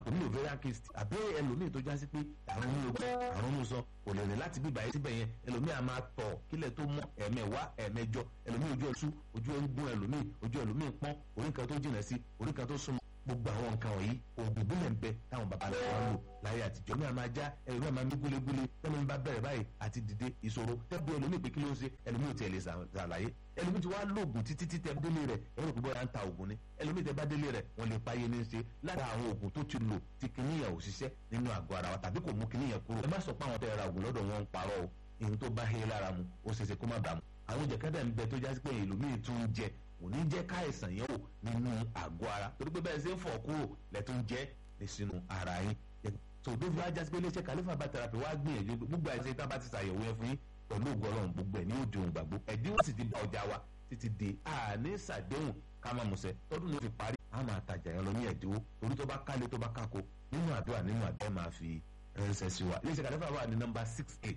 omi ovarian cyst àbí ẹlòmíì tó já sí pé àrùn ní ojú àrùn ní sọ kò lè rìn láti bíbá yìí síbẹ̀ yẹn ẹlòmíì a máa tọ̀ kílẹ̀ tó mọ́ ẹ̀mẹ̀wá ẹ̀mẹjọ ẹlòmíì ojú ẹ̀sú ojú ẹ̀ ń gún ẹlòmíì ojú ẹlòmíì pọ́n orí kan tó jìnà sí orí kan tó súnmọ́ gbogbo àwọn nǹkan wọ̀nyí oògùn ìbílẹ̀ ń bẹ táwọn bàbá rẹ̀ wá lò láyé àtijọ́ ní àmà já ẹlòmíì àmà mí gúlégúlé tẹ́lẹ̀ ń bá bẹ̀rẹ̀ báyìí àti dìde ìṣòro tẹ́bí ẹlòmíì pé kí ló ń ṣe ẹlòmíì ò tiẹ̀ lè ṣàlàyé ẹlòmíì ti wá lóògùn títí tí tẹ délé rẹ̀ ẹ̀rọ pé bóyá ń ta oògùn ni ẹlòmíì tẹ bá délé rẹ̀ wọ́n lè páyé ní ṣe lára àwọn oògùn tó ti lò tí kìnìyàn ò ṣiṣẹ́ nínú àgọ́ ara wa tàbí kò mú kìnìyàn kúrò ẹ má sọ pé àwọn tẹ ra oògùn lọ́dọ̀ wọn ń parọ́ o ìhun tó bá hé lára mu ó ṣeéṣe kó má bàa mu àwọn jẹ̀kẹ́dẹ̀ ń bẹ tó jásí pé ẹlòmíì tún ń jẹ kò ní jẹ́ káìsàn yẹn wò nínú àgọ́ ara torí pé bẹ́ẹ̀ ṣe ń fọ̀ kúrò lẹ́tọ́ ń jẹ́ ní sínú ara yín so tó fi wá jásí pé iléeṣẹ́ kàlífà bá tẹ̀rapì wá gbìyànjú gbogbo àìsàn tá a bá ti ṣàyẹ̀wò yẹn fún yín pẹ̀lú ògùn ọlọ́run gbogbo ẹ̀ ní òde òun gbàgbó ẹ̀dínwó sì ti bá ọjà wa títí di àní ṣàdéhùn ká má musẹ̀ tọ́dún ló fi parí a máa tajà yẹn lọ ní ẹ̀dínwó torí tó bá kálé tó bá kákó nínú àdúrà nínú àdúrà máa fi ránṣẹ́ sí wa iléeṣẹ́ kàlífà wà ní nọ́mbà six eight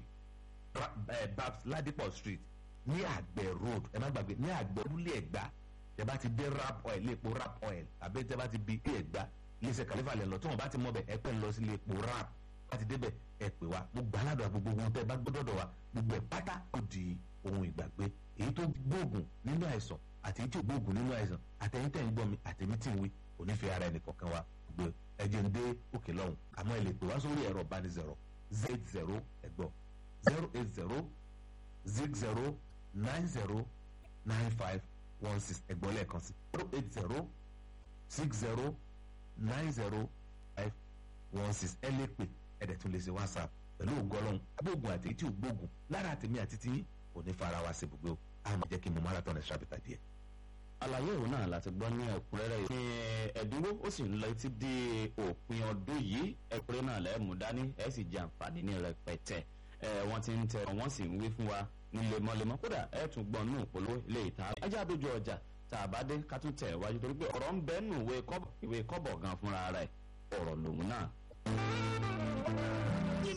babs ladipo street ní àgbẹ̀ road ẹ má gbàgbé ní àgbẹ̀ olúlé ẹ̀gbá tẹ bá ti dé rap oil léèpo rap oil àbí tẹ bá ti bi ilé ẹ̀gbá iléeṣẹ́ kàlífà lẹ̀ lọ tí wọ́n bá ti mọ̀ bẹ̀ ẹ pẹ́ lọ sí léèpo rap bá ti débẹ̀ ẹ pè wá gbogbo aládùn gbogbo ohun tẹ bá gbọ́dọ̀ wa gbogbo ẹ̀ pátá ó di ohun ìgbàgbé èyí tó gbóògùn nínú àìsàn àti èyí tí ò gbóògùn nínú àìsàn àtẹ̀yìn tẹ̀ ń gbọ́ mi àtẹ̀mí tí ń wí kò ní fi ara ẹnì kọ̀ọ̀kan wa gbé ẹjẹ̀ ń dé òkè lọ́hùn àmọ́ ẹ lè pè wá sórí ẹ̀rọ ìbánisọ̀rọ̀ z zero ẹ̀gbọ́n zero eight zero zig zero nine zero nine five one six ẹ̀gbọ́n lẹ́ẹ̀kan sí zero eight zero six zero nine zero five one six ẹ lè pè ẹ̀dẹ̀ tún lè ṣe whatsapp pẹ̀lú ògọ́lọ́hún gbóògùn àti èyí tí ò gbóògùn lára àtẹ̀mí àti tí kò ní fara wa sí gbogbo àmọ́ jẹ́ kí n mọ marathon extra bita díẹ̀. àlàyé òun náà láti gbọ́ ní ẹ̀kúnrẹ́rẹ́ yìí. ní ẹ̀dínwó ó sì ń lọ títí di òpin ọdún yìí ẹ̀kúnrẹ́ náà lẹ́ẹ̀mú dání ẹ̀ sì jẹ àǹfààní ní rẹpẹtẹ ẹ̀ wọ́n ti ń tẹ wọ́n sì ń wí fún wa ní lemọ́lemọ́ kódà ẹ̀ tún gbọ́n nù polówó ilé ìta ajá àdójú ọjà tá a bá dé ká tún tẹ̀ wájú torí pé ọ̀rọ̀ ń bẹ́ẹ̀ nù ìwé kọ́bọ̀ gan fúnra rẹ̀ ọ̀rọ̀ lòun náà.